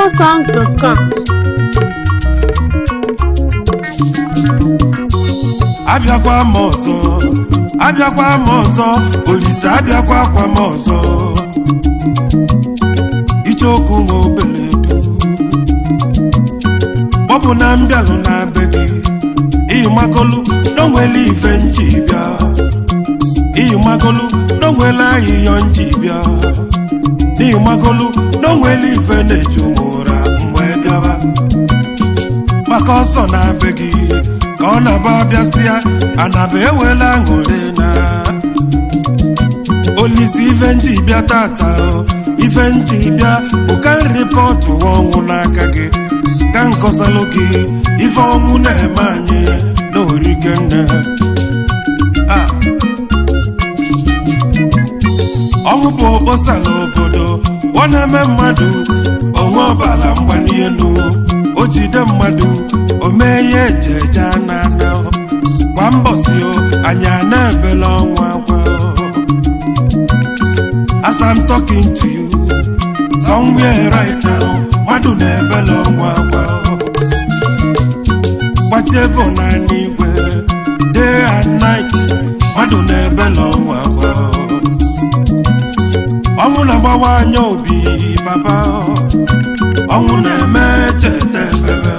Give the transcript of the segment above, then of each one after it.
igbosongs.com abịakwa m ọzọ abịakwa m ọzọ olise abịakwa akwa m ọzọ icheokwu nwa obeledu kpọpụ na mbịalụ na be gị iyi makolu n'onwele ife nji bịa iyi makolu n'onwele ahịhịọ nji bịa n'ihi makolu n'onwele ife na-eju m ụra mgbe bịaba maka ọsọ na be gị ka ọ na-aba bịasịa anaba ewela aṅụrị na olisi ife nji bịa tata o, ife nji bịa bụ ka rịpọtụ ọnwụ n'aka gị ka nkọsalụ gị ife ọnwụ na-eme anyị n'orike nne Ah. ọnwụ bụ okposa n'obodo ọ na-eme mmadụ onwe ọbara mgbali elu o jide mmadụ o mee ya eje eje anana kwa mbọsi o anyị a na-ebela ọnwa akwa as I'm talking to you somewhere right now mmadụ na-ebela ọnwa akwa gbachevo n'ala igwe day and night mmadụ na-ebela ọnwa akwa ọnwụ na-agbawa anya obi papa ọnwụ na-eme cheta ebebe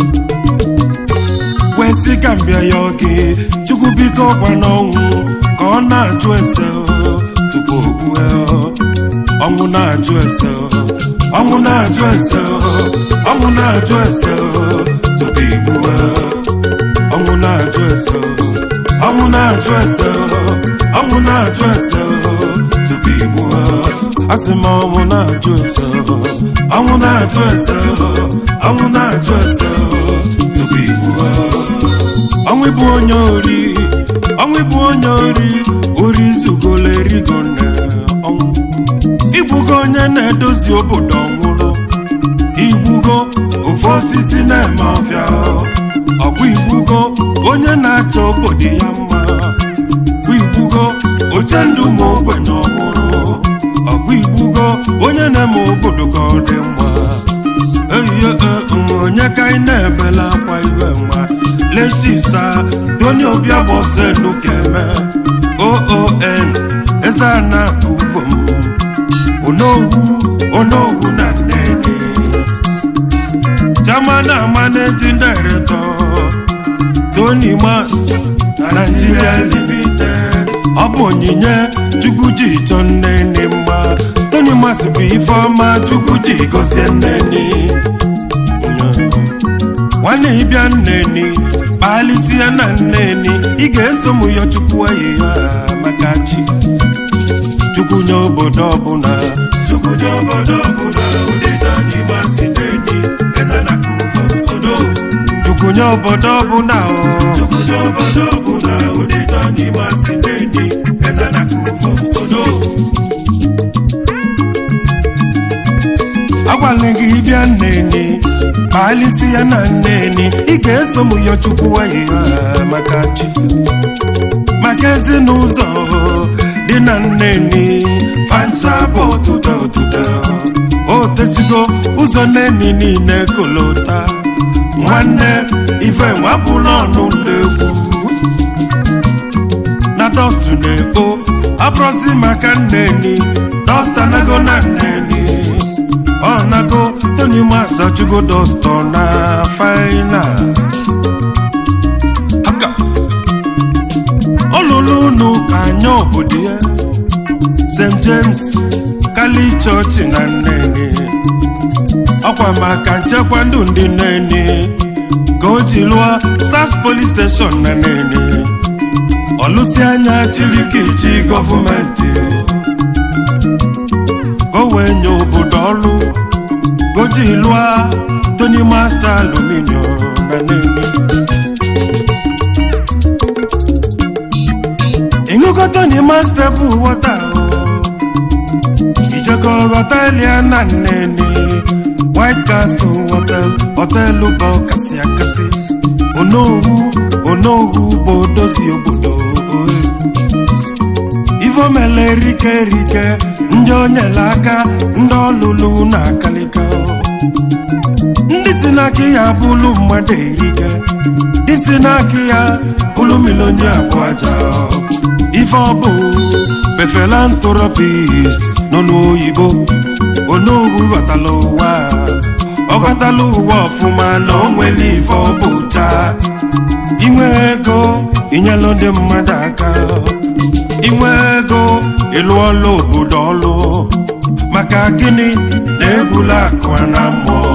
kwesị ka m bịa ya oge chukwu biko gwa n'ọnwụ ka ọ na-ajụ ese tupu o gbue ọnwụ na-ajụ ese ọnwụ na-ajụ ese ọnwụ na-ajụ ese tupu igbue ọnwụ na-ajụ ese ọnwụ na-ajụ ese ọnwụ na-ajụ ese tupu igbue asị m ọnwụ na-ajụ ese ọnwụ na-ajụ ese ọnwụ na-ajụ ese tupu igbue ọnwụ bụ onye ori ọnwụ bụ onye ori ori zugolo erigo nne ọnwụ igbugo onye na-edozi obodo ọnwụrụ igbugo ofe osisi na-eme ọfịa ọgwụ igbugo onye na-achọ obodo ya mma ọgwụ igbugo oche ndụ ma ogbenye ọhụrụ ọgwụ igbugo onye na-eme obodo ka ọ dị mma eyiye onye ka anyị na-ebela akwa iwe nwa lechisa tony obiagbosenu keme oon eze ana uvom onowu onowu na nnene Chairman and Managing Director Tony Mas Nigeria Limited ọ bụ onyinye Chukwuji chọ nnene mma Tony Mas bụ ifeọma Chukwuji gozie nnene nwanne ịbịa nneni kpalịsịa na nneni ị ga-eso m yọ chukwu eyi ya maka chi chukwu nye obodo ọbụla chukwu nye obodo ọbụla ụdịda n'ime asị nneni eze na kuvo odo chukwu nye obodo ọbụla o chukwu nye obodo ọbụla ụdịda n'ime asị nneni eze na kuvo odo agwala gị bịa nneni kpalịsị ya na nneni ị ga-eso m yọ chukwu ahịhịa maka chi maka ezinụzọ dị na nneni fancha bụ ọtụtụ ọtụtụ o tezigo ụzọ nneni niile kolota nwanne ife nwapụla ọnụ ndegwu na dọstụ na-ekpo abụrụzi maka nneni dọsta nago na nneni ọ nago tony mas achụgo dọstọ na faina aka ọ lụrụ unu ka anya obodo ya st james kali chọọchị na nneni ọkwa maka nchekwa ndụ ndị nneni ka o ji lụọ sas polis steshọn na nneni ọlụsi anya chirikiji gọọmenti ka o wee nye obodo ọrụ goji lụọ tony master aluminium na nneni ịṅụkọta n'ime stepụ wọta ijekọ ghọta elia na nneni white castle hotel họtelụ bụ kasị akasị onowu onowu bụ odozi obodo ohe ivomele erike erike ndị o nyere aka ndị ọlụlụ na akalika ndị si n'aka ya bụlụ mmadụ erike ndị si n'aka ya bụlụ milionia bụ aja ife ọ bụ befelantropist nọ n'oyibo onowu ghọtala ụwa ọ ghọtala ụwa ọfụma na o nwere ife ọ bụ taa inwe ego inyelụ ndị mmadụ aka inwe ego ịlụọla obodo ọlụ maka gịnị na-egwula akụ na mmụọ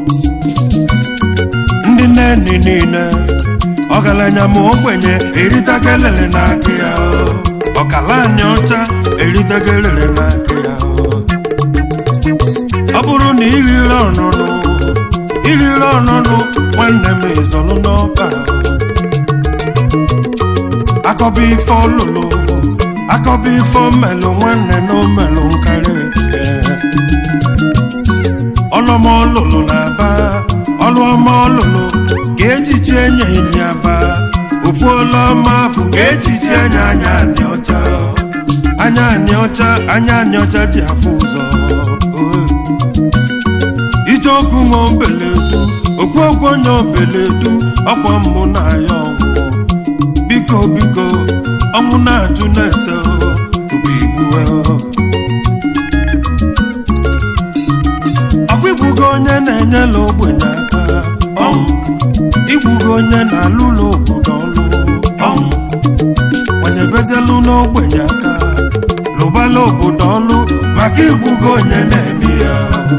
ndị nne niile ọgaranya ma ogbenye eritaga elele n'aka ya ọkala anya ọcha eritaga elele n'aka ya ọ bụrụ na iriri ọnụnụ iriri ọnụnụ nwanne m izọlụ n'ọba akọba ife ọlụlụ akọba ife omelụ nwanne na omelụ nkarị ọlụọma ọlụlụ na-aba ọlụọma ọlụlụ ka ejichi enye enyi aba ofu ọlụọma afụ ka ejichi enye anya anị ọcha anya anị ọcha anya anị ọcha ji afụ ụzọ ije okwu nwa obeledu okwu okwu onye obeledu ọkwa mmụ na ya ọnwụ biko biko ọnwụ na-ajụ na-ese tupu igbue ọkwa igbugo onye na-enyela ogbenye aka ọnwụ igbugo onye na-alụlụ obodo ọlụ ọnwụ nwanyebezelu n'ogbenye aka lụbala obodo ọlụ maka igbugo onye na-eme ya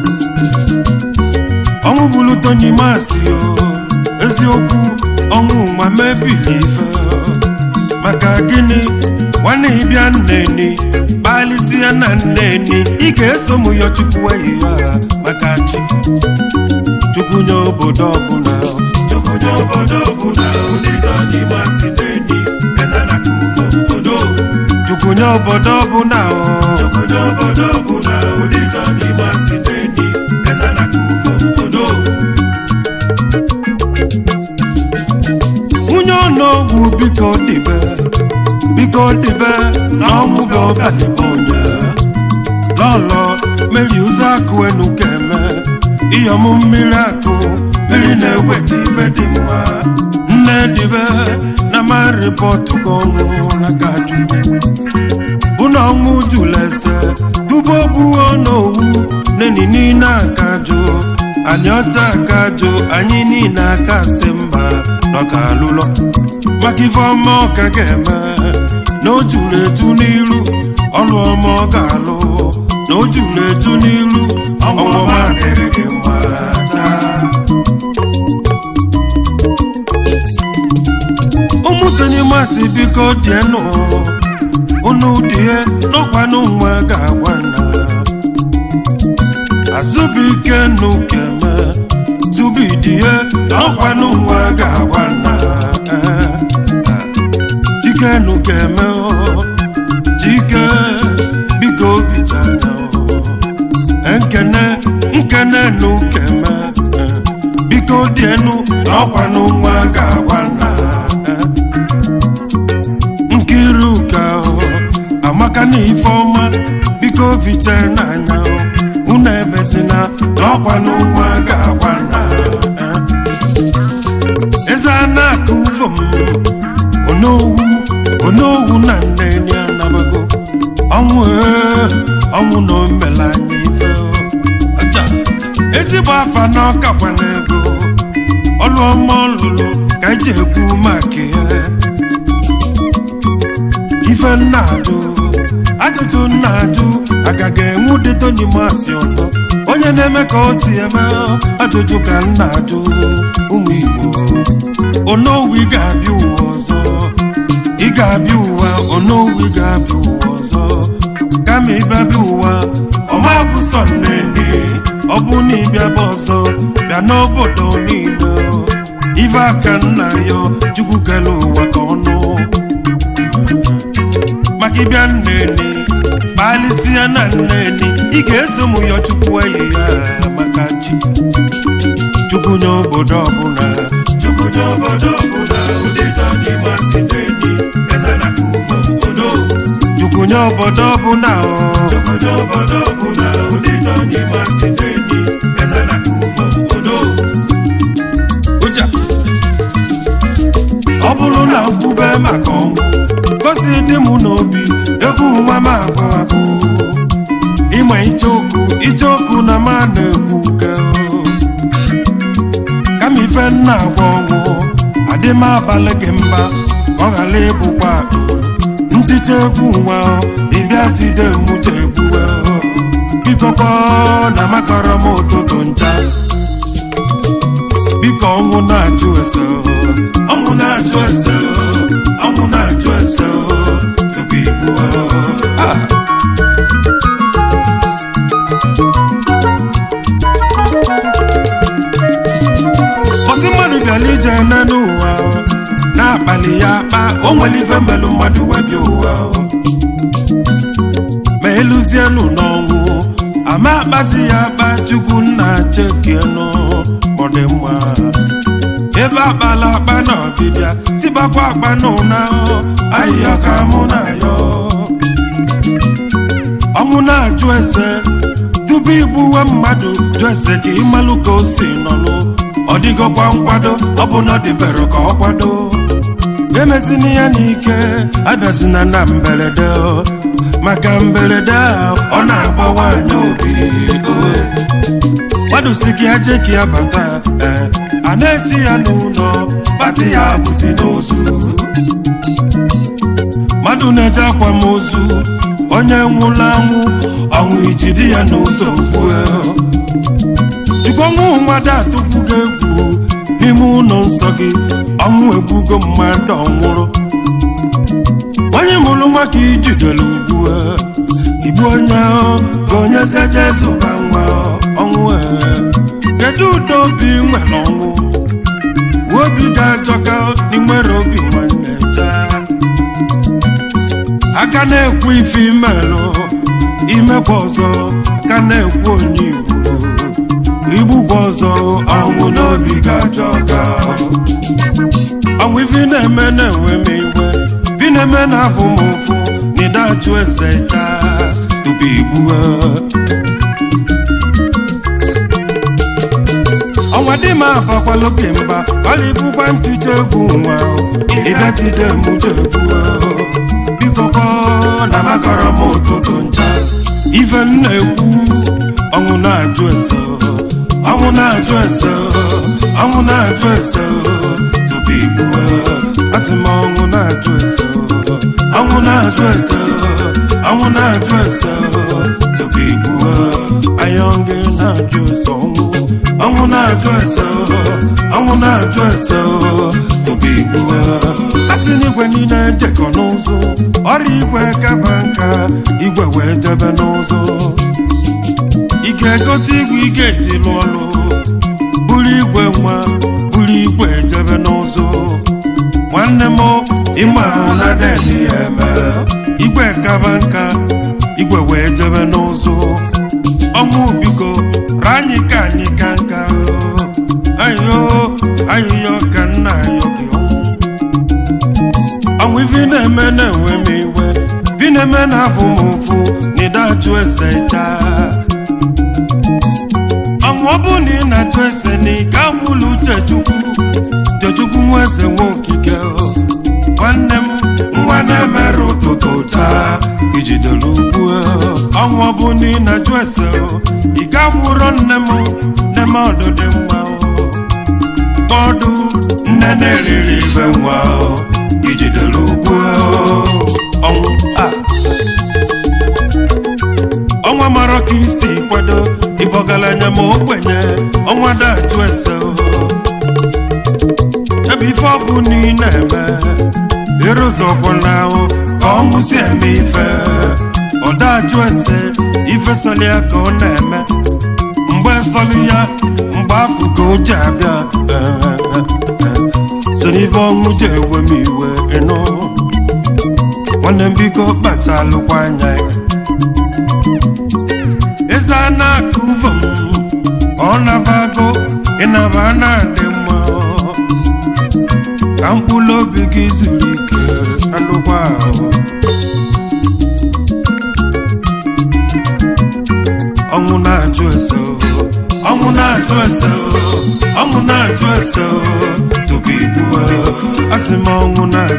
ọnwụ bụrụ Tony Masị o eziokwu ọnwụ ma mebili ife maka gịnị nwanne ịbịa nneni kpalisia na nneni ị ga-eso m ya chukwu eyi ya maka chi chukwu nye obodo ọbụla chukwu nye obodo ọbụla ụdị Tony Masị neni eze na kuvo obodo chukwu nye obodo ọbụla chukwu nye obodo ọbụla ụdị Tony Masị neni eze na kuvo obodo nwunye ọnụọgwụ biko dịbe biko dịbe na ọnwụ bụ ọbịalịbe onye lọlọ mmeri ụzọ akụ enu keme ịyọm mmiri akụ mmiri na-eweta ibe dị mma nne dịbe na ma rịpọtụ gị ọnwụ na kaju bụ na ọnwụ julese tupu obuo n'owu neni niile akajụ anyị ọta akajụ anyị niile aka sị mba n'ọka alụlọ maka ife ọma ọka ga-eme na o juru etu n'iru ọlụ ọma ọ ga-alụ na o juru etu n'iru ọnwụọma dịrị gị mma taa ụmụ Tony Masị biko dienụ unu die n'ọkwanụ nwa ga-agwa nna azụbike nụ keme zubidie n'ọkwanụ nwa ga-agwa nna chike nụ keme chike biko bichanya nkene nkene nụ keme biko dienu n'ọkwanụ nwa ga-agwa nna nkiruka amaka na ifeọma biko vite n'anya unu ebezina n'ọkwanụ nwa ga-agwa nna eze a na-akụ uvom onowu onowu na nneni anabago ọnwụ ee, ọnwụ na omela anya ife aja ezigbo afa na ọkakwa na ego ọlụ ọma ọlụlụ ka eji ekwu maka ya ife nna ajụ ajụjụ nna ajụ agaghị enwu dị Tony Masị ọzọ onye na-eme ka o si eme ajụjụ ka nna ajụ ụmụ Igbo onowu ị ga-abịa ụwa ọzọ ị ga-abịa ụwa onowu ị ga-abịa ụwa ọzọ kama ịbịa bịa ụwa ọma bụ sọ nneni ọ bụ na ịbịaba ọzọ bịa n'obodo niile ife aka nna ya chukwu kere ụwa ka ọnụ maka ịbịa nneni kpalịsịa na nneni ị ga-eso m ya chukwu eyi ya maka chi chukwu nye obodo ọbụla chukwu nye obodo ọbụla ụdị Tony Masị nneni eze na kuvo obodo chukwu nye obodo ọbụla ọ chukwu nye obodo ọbụla ụdị Tony Masị nneni eze na kuvo na-akwube maka ọnwụ gosi dị m n'obi egwu nwa m agwụ agwụ ịma icheoku icheoku na ma na-egwu ke kama ife nna agwa ọnwụ adị m abalị gị mba ka ọ ghara ịbụkwa akụ ntịcha egwu nwa ịbịa jide mụcha egbuwe bikọkwa na makọrọ m ụtụtụ ncha biko ọnwụ na-achụ ese ọnwụ na-achụ ese ọnwụ na-achụ ese tupu igbu ọsị mmadụ bịara ije nne n'ụwa na-akpali ya akpa o nwere ife melụ mmadụ webi ụwa ma eluzienụ n'ọnwụ ama akpazi ya akpa chukwu nna chekienụ ọ dị mma ebe akpala akpa na ọbịbịa tibakwa akpa n'ụna ahịhịa ka mụ na ya ọnwụ na-ajụ ese tupu igbuwe mmadụ jụ ese ka ịmalụ ka o si nọlụ ọ dịgokwa nkwado ọ bụ na ọ dịbere ka ọ kwado emezina ya n'ike abịazina na mberede maka mberede a ọ na-agbawa anya obi mmadụ si gị aje ka ya bata ee a na-eji ya n'ụlọ bata ya bụzi n'ozu mmadụ na-eje akwamozu onye nwụrụ anwụ ọnwụ ijidi ya n'ụzọ ogbue jikwanwụ mmadụ atụkwugo egwu n'ime ụlọ nsọ gị ọnwụ egbugo mmadụ ọnwụrụ onye mụrụ nwa ka ijidere ugbu igbu onye ka onye zeje zụba nwa ọnwụ kedu ụdị obi nwere ọnwụ obi ga-ajọka n'inwere obi nwanne jaa aka na-ekwu ife imelụ imekwa ọzọ aka na-ekwu onye igbo igbukwa ọzọ ọnwụ n'obi ga-ajọ ka ọnwụ ife na-eme na-enwe m iwe bi na-eme na-abụ m ụfụ na ịdachụ eze taa tupu igbue ọnwa dị m abakwala oke mba ọla ibukwa ntụcha egwu nwa ịbịachide mụcha egwu bikọkọ na makọrọ m ụtụtụ ncha ife m na-ekwu ọnwụ na-ajụ ese ọnwụ na-ajụ ese ọnwụ na-ajụ ese tupu igbue asị m ọnwụ na-ajụ ese ọnwụ na-ajụ ese ọnwụ na-ajụ ese tupu igbue ayọngị na-ajụ ese ọnwụ ọnwụ na-ajụ ese ọnwụ na-ajụ ese tupu igbue asị n'igwe niile jekọ n'ụzọ ọrịa igwe kaba nka igwe wee jebe n'ụzọ ị ga-egote igwe ị ga-eji lụọ ọlụ buru igwe nwa buru igwe ejebe n'ụzọ nwanne m ịma ahụ na deni ya eme igwe kaba nka igwe wee jebe n'ụzọ ọnwụ biko ranyị ka anyị ka nka ayo ayịyọ ka nna ayọ gị ọnwụ ọnwụ ife na-eme na-enwe m iwe bi na-eme na-abụ m ụfụ na ịdachụ eze chaa ọnwụ ọ bụ na ị na-achụ ese na ị ga-agbụlụ uche chukwu chechukwu nwa eze nwa okike nwanne m nwa na-emerụ ụtụtụ taa ijidere ugwu ọnwụ ọ bụ na ị na-achụ ese ị ga-agbụrọ nne m nne m ọdụ dị mma ọdụ nne na-eriri ibe nwa ijidere ugwu ọnwụ a ọnwa mara ka isi kwado ịbọgalanya ma ogbenye ọnwa dajụ ese ebe ife ọ bụ na ị na-eme ịrụzọkwala ahụ ka ọnwụ si eme ife ọ dajụ ese ife sọli ya ka ọ na-eme mgbe sọli ya mgbe afọ ka o ji abịa so n'ife ọnwụ ji ewe m iwe ịnụ nwanne m biko kpatalụkwa anya ya eze a na-akụ vom ọ nabago ịnaba na-adị mma ka mkpụrụ obi gị zuru ike anụkwa ahụ ọnwụ na-ajụ ese ọnwụ na-ajụ ese ọnwụ na-ajụ ese tupu igbuwe asị m ọnwụ na-ajụ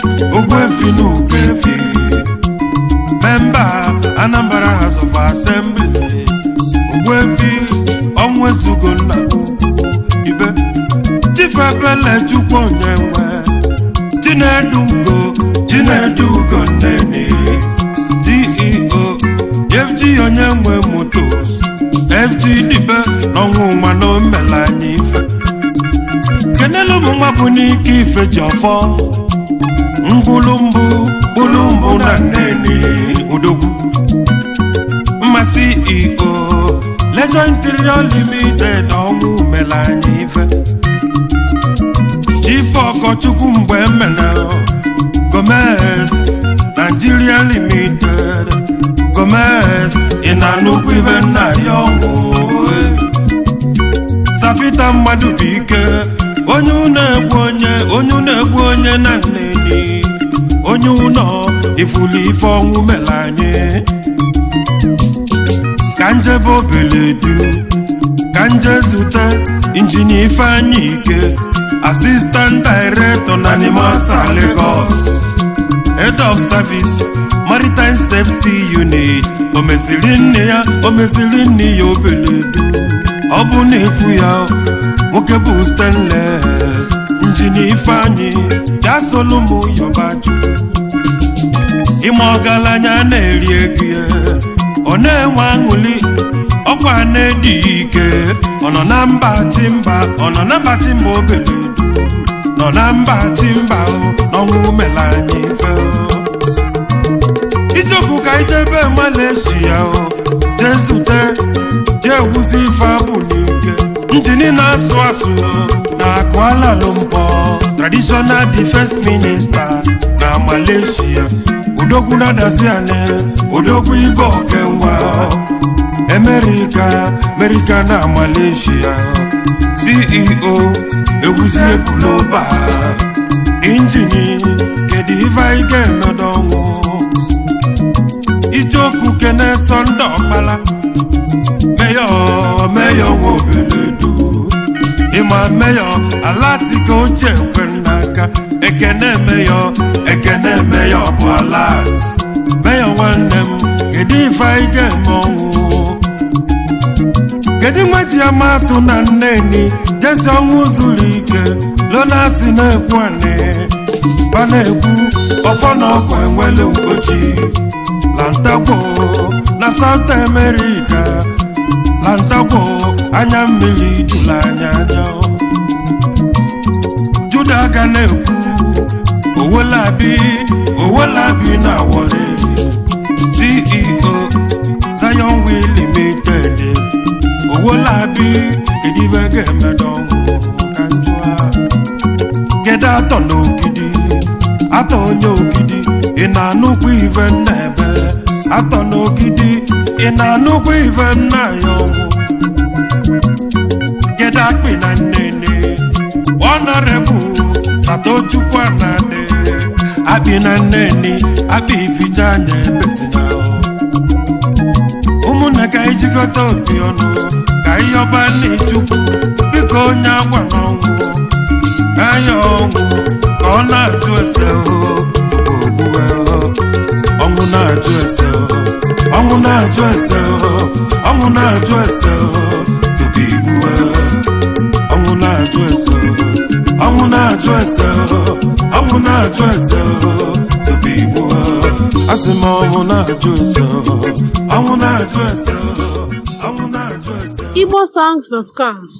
ogbuefi na ukefi memba anambra house of assembly ogbuefi ọnwụ ezugo nna ibe chifebele chukwu onye nwe chinedu ugo chinedu ugo nneni ceo fg onye nwe motos fg dibe n'ọnwụ mana o mela anyị ife kenelu ụmụ nwa bụ n'ike ife ji ọfọ ngwụlụmbụ gbulumbụ na nneni odogwu mmasị eo Legend Interior Limited ọnwụ mela anyị ife ife ọkọchukwu mgbe emena Gomez Nigeria Limited Gomez ị na-anụkwu ibe nna ya ọnwụ Sapita mmadụ bụ ike onye ụlọ egbu onye onye ụlọ egbu onye na nneni onye ụlọ ifuli ife ọnwụ mela anyị ka njebe obeledu ka nje zute injinia ifeanyị ike assistant director na nimasa lagos head of service maritime safety unit o mesiri nne ya o mesiri nne ya obeledu ọ bụ na efu ya nwoke bụ stainless injinia ifeanyị ya solu m yọba chukwu ime ọgaranya na-eri ego ya ọ na-enwe aṅụli ọkwa na-edi ike ọ nọ na mba chi mba ọ nọ na mba chi mba obeledu nọ na mba chi mba n'ọnwụ mela anyị ife ijeokwu ka ijebe Malaysia jee zute jee wuzi ife abụ n'ike njini na-asụ asụ na Kuala Lumpur traditional defense minister na Malaysia odogwu na-adazi anyị odogwu igwe okenwa America America na Malaysia CEO ewuzie kuloba injini kedu ife anyị ga-emedo ọnwụ ijeokwu kene sọnde ọkpala meyọ meyọ nwa obeledu ịma meyọ alatika ochie ekwe n'aka ekene meyọ ekene meyọ bụ alat meyọ nwanne m kedu ife anyị ga-eme ọnwụ kedu nwa ji amatụ na nneni jesi ọnwụ zuru ike lonasi na-ekwu anị ọ na-ekwu ọfọ na ọkụ enwelu mkpochi lantagbo na South America lantagbo anya mmiri jụrụ anya anya juda ga na-ekwu owolabi owolabi na Warri CEO Zion Wheel Limited owolabi edibe ga-emedo ọnwụ ka njụa kedu atọ n'ogidi atọ onye ogidi ị na-anụkwu ive nna ebe atọ n'ogidi ị na-anụkwu ive nna ya ọnwụ kedu akpị na nnene ọnọrebụ satochukwu anade akpị na nneni akpị ificha anya ebezina ụmụnne ka anyị jikọta obi ọnụ ka ihe ọba na-echukwu biko onye agwa n'ọnwụ anya ọnwụ ka ọ na-ajụ ese tupu ogbuwe ọnwụ na-ajụ ese ọnwụ na-ajụ ese ọnwụ na-ajụ ese tupu igbuwe ọnwụ na-ajụ ese ọnwụ na-ajụ ese ọnwụ na-ajụ ese tupu igbuwe asị m ọnwụ na-ajụ ese ọnwụ na-ajụ ese ọnwụ na-ajụ ese igbosongs.com